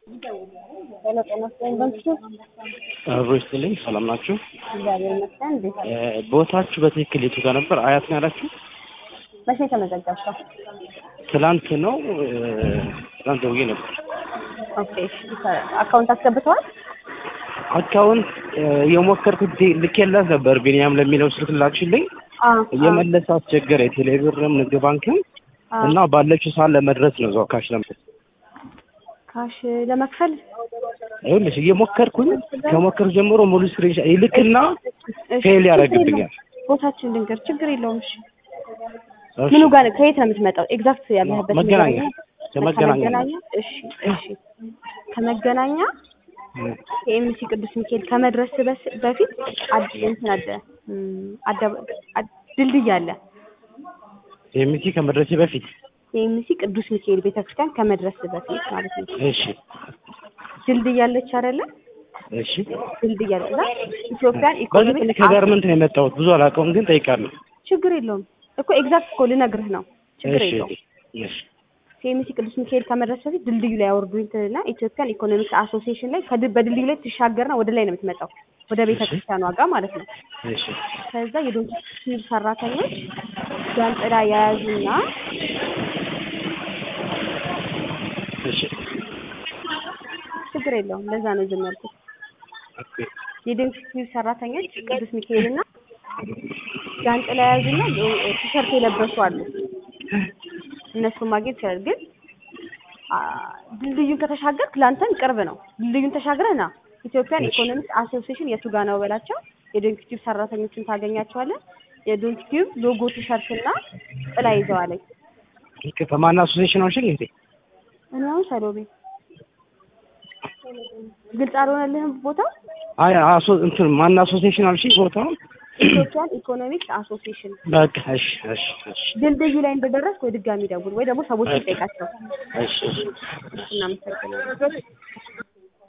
ጤና ጤና ይስጥልኝ በምሽቱ አብሮ ይስጥልኝ። ሰላም ናችሁ? እግዚአብሔር ይመስገን። እንዴት ነው? እ ቦታችሁ በትክክል የቱ ጋር ነበር? አያት ነው ያላችሁ? መቼ ተመዘገብከው? ትላንት ነው እ ትላንት ደውዬ ነበር። ኦኬ እሺ። አካውንት አስገብተዋል? አካውንት እ የሞከርኩት ልኬላት ነበር ቢኒያም ለሚለው ስልክ ላክሽልኝ። አዎ እየመለሰ አስቸገረ። ቴሌብርም ንግድ ባንክም አዎ። እና ባለችው ሰዓት ለመድረስ ነው እዛው ካሽ ለመድረስ ካሽ ለመክፈል ይኸውልሽ እየሞከርኩኝ ከሞከር ጀምሮ ሙሉ ስክሪን ይልክና እሺ፣ ፌል ችግር ያደርግብኛል። የለውም። ቦታችን ልንገር፣ ችግር የለውም። እሺ እሺ። ምኑ ጋር ከየት ነው የምትመጣው? ኤግዛክት ያለህበት መገናኛ ንገረኝ። ከመገናኛ ከመገናኛ እሺ፣ እሺ። ከመገናኛ የኤምሲ ቅዱስ ሚካኤል ከመድረስ በስ- በፊት አድ እንትን አለ እም፣ አደ- አድ- ድልድይ አለ። የሚሲ ከመድረሴ በፊት የኤምሲ ቅዱስ ሚካኤል ቤተክርስቲያን ከመድረስ በፊት ማለት ነው። እሺ ድልድይ አለች አይደለ? እሺ ድልድይ አለ። እዛ ኢትዮጵያን በዚህ ኢኮኖሚክ ከጋርመንት ነው የመጣሁት። ብዙ አላውቀውም ግን ጠይቃለሁ። ችግር የለውም እኮ ኤግዛክት እኮ ልነግርህ ነው። ችግር እሺ የለውም። እሺ ከኤምሲ ቅዱስ ሚካኤል ከመድረስ በፊት ድልድዩ ላይ ያወርዱኝ ትልና ኢትዮጵያን ኢኮኖሚክ አሶሲዬሽን ላይ ከድ- በድልድዩ ላይ ትሻገርና ወደ ላይ ነው የምትመጣው ወደ ቤተ ክርስቲያኗ ጋር ማለት ነው። እሺ ከዛ የዶንኪ ሰራተኞች ጃንጥላ የያዙና እሺ ችግር የለውም ለዛ ነው ዝም ያልኩት። ኦኬ የዶንኪ ሰራተኞች ቅዱስ ሚካኤልና ጃንጥላ የያዙና ቲሸርት የለበሱ አሉ። እነሱን ማግኘት ይችላል። ግን አ፣ ድልድዩን ከተሻገርክ ለአንተም ቅርብ ነው። ድልድዩን ተሻግረህ ና ኢትዮጵያን እሺ። ኢኮኖሚክስ አሶሲዬሽን የቱ ጋ ነው በላቸው። የዶንኪ ቲዩብ ሰራተኞችን ታገኛቸዋለህ። የዶንኪ ቲዩብ ሎጎ ቲሸርት እና ጥላ ይዘዋለኝ። ከማን አሶሲዬሽን አልሽኝ እንዴ? እኔ አሁን ሰሎሜ ግልጽ አልሆነልህም ቦታው አይ አሶ እንትን ማን አሶሲዬሽን አልሽኝ ቦታውን? ኢትዮጵያን ኢኮኖሚክስ አሶሲዬሽን በቃ እሺ እሺ እሺ ድልድዩ ላይ እንደደረስክ ወይ ድጋሚ ደውል ወይ ደግሞ ሰዎች ይጠይቃቸው። እሺ እሺ እናመሰግናለን።